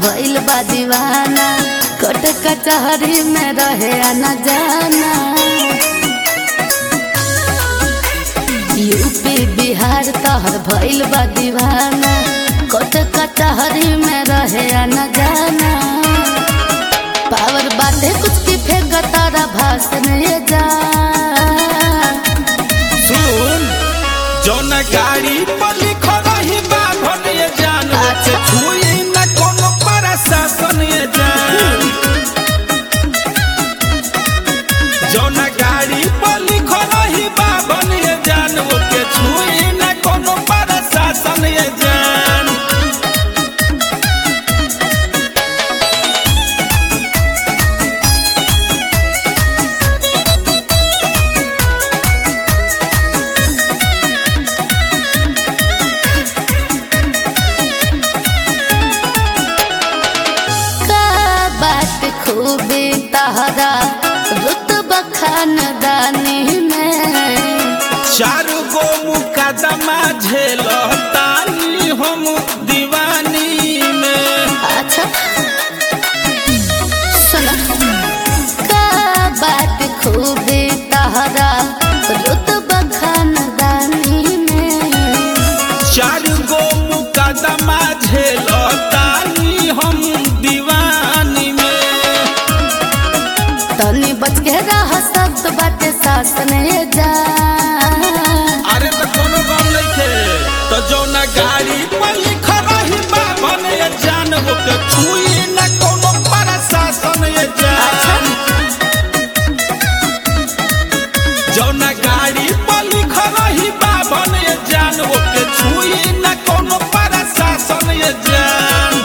भइल बा दीवाना कट कचहरी में रहे आना जाना यूपी बिहार तहर भइल बा दीवाना कट कचहरी में रहे आना जाना पावर बाटे कुछ की फेंक तारा भाषण ये जा सुन जौन गाड़ी पर लिखल रही बाभन ये जान अच्छा। छुई न कोनो प्रशासन ये जान जौन गाड़ी पर लिखल रही बाभन ये जान ओके छुई न कोनो प्रशासन ये जान का बात खूबी तहरा रुतबा खानदानी में चार गो मुकदमा झेलतानी हम दीवानी में अच्छा सुना का बात खूबी तहरा रुतबा खानदानी में चार गो मुकदमा झेलतानी हम दीवानी में तनी बच के रह शब्द बाटे शासन जा अरे तो कोनो गम नइखे तो जौना गाड़ी पर लिखल रही बाभन ये जान ओके छुई न कोनो प्रशासन ये जान जौना गाड़ी पर लिखल रही बाभन ये जान ओके छुई न कोनो प्रशासन ये जान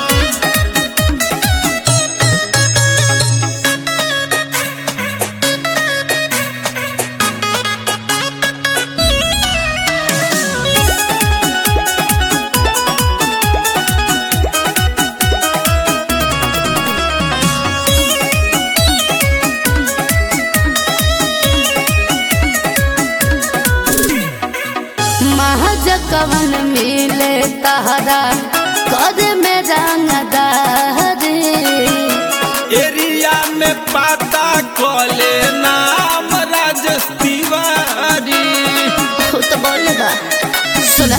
महज कवन मिले तहरा कर में रंगदारी एरिया में पता कले नाम राजेश तिवारी खुद बोले बा सुना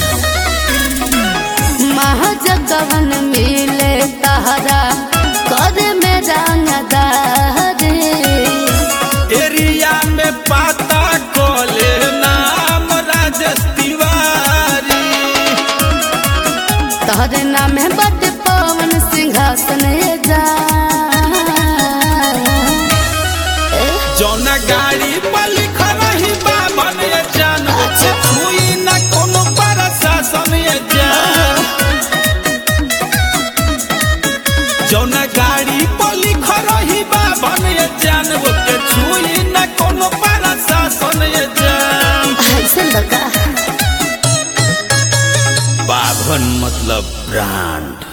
महज कवन मिले तहरा कर में रंगदारी एरिया में पता कले नाम राजेश तिवारी तहरे नाम है बट पवन सिंहासन जा जौन गाड़ी पर लिखल रही बाबन ये जान ओके छुई न कोनो प्रशासन ये जान जौन गाड़ी पर लिखल रही बाबन ये जान ओके छुई न कोनो प्रशासन ये जान ऐसे लगा बाभन मतलब ब्रांड